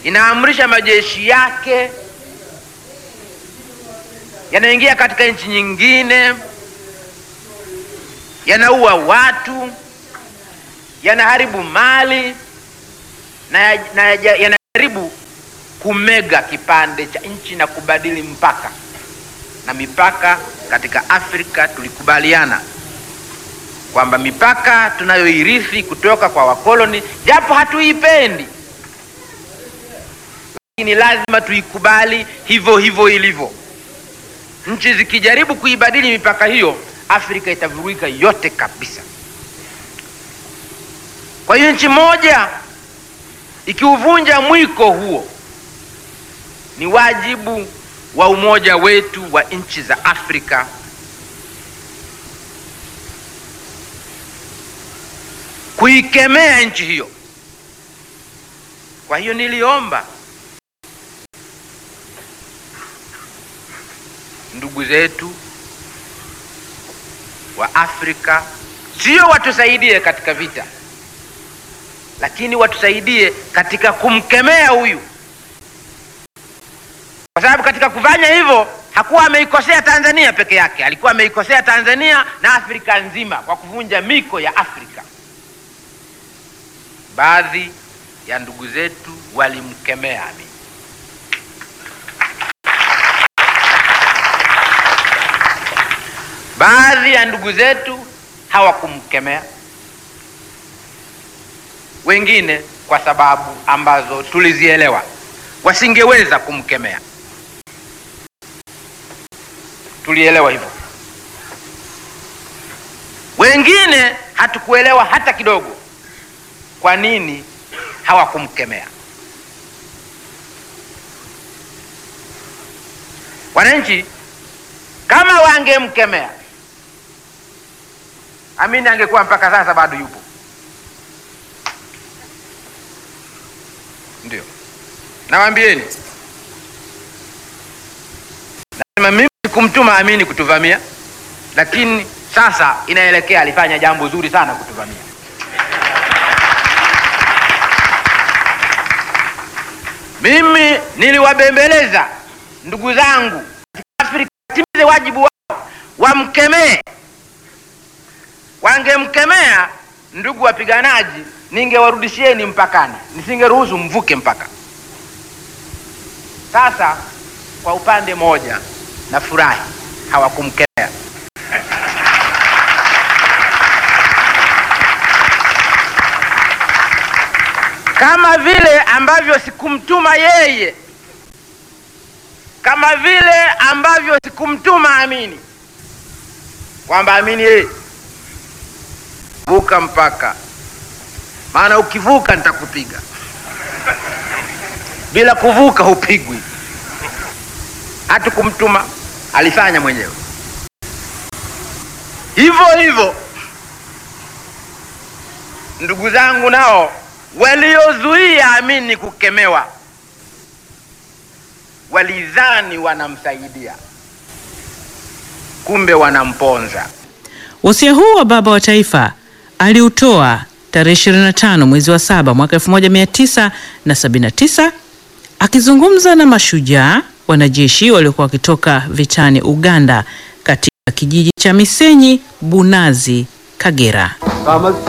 inaamrisha majeshi yake yanaingia katika nchi nyingine, yanaua watu, yanaharibu mali na, na yanajaribu kumega kipande cha nchi na kubadili mpaka na mipaka. Katika Afrika tulikubaliana kwamba mipaka tunayoirithi kutoka kwa wakoloni, japo hatuipendi, lakini lazima tuikubali hivyo hivyo ilivyo. Nchi zikijaribu kuibadili mipaka hiyo, Afrika itavurugika yote kabisa. Kwa hiyo nchi moja ikiuvunja mwiko huo, ni wajibu wa umoja wetu wa nchi za Afrika kuikemea nchi hiyo. Kwa hiyo niliomba ndugu zetu wa Afrika sio watusaidie katika vita, lakini watusaidie katika kumkemea huyu, kwa sababu katika kufanya hivyo hakuwa ameikosea Tanzania peke yake, alikuwa ameikosea Tanzania na Afrika nzima kwa kuvunja miko ya Afrika. Baadhi ya ndugu zetu walimkemea Amin. Baadhi ya ndugu zetu hawakumkemea, wengine kwa sababu ambazo tulizielewa wasingeweza kumkemea. Tulielewa hivyo. Wengine hatukuelewa hata kidogo kwa nini hawakumkemea. Wananchi kama wangemkemea Amin angekuwa mpaka sasa bado yupo. Ndio nawaambieni, nasema mimi sikumtuma Amini kutuvamia, lakini sasa inaelekea alifanya jambo zuri sana kutuvamia. Mimi niliwabembeleza ndugu zangu Afrika watimize wajibu wao, wamkemee wangemkemea ndugu wapiganaji, ningewarudishieni mpakani, nisingeruhusu mvuke mpaka. Sasa kwa upande moja nafurahi hawakumkemea, kama vile ambavyo sikumtuma yeye, kama vile ambavyo sikumtuma Amini, kwamba Amini yeye vuka mpaka, maana ukivuka nitakupiga. Bila kuvuka hupigwi. Hatukumtuma, alifanya mwenyewe. Hivyo hivyo ndugu zangu nao waliozuia Amini kukemewa walidhani wanamsaidia, kumbe wanamponza. Wasia huu wa baba wa taifa aliutoa tarehe 25 mwezi wa saba mwaka 1979 akizungumza na mashujaa wanajeshi waliokuwa wakitoka vitani Uganda katika kijiji cha Misenyi, Bunazi, Kagera.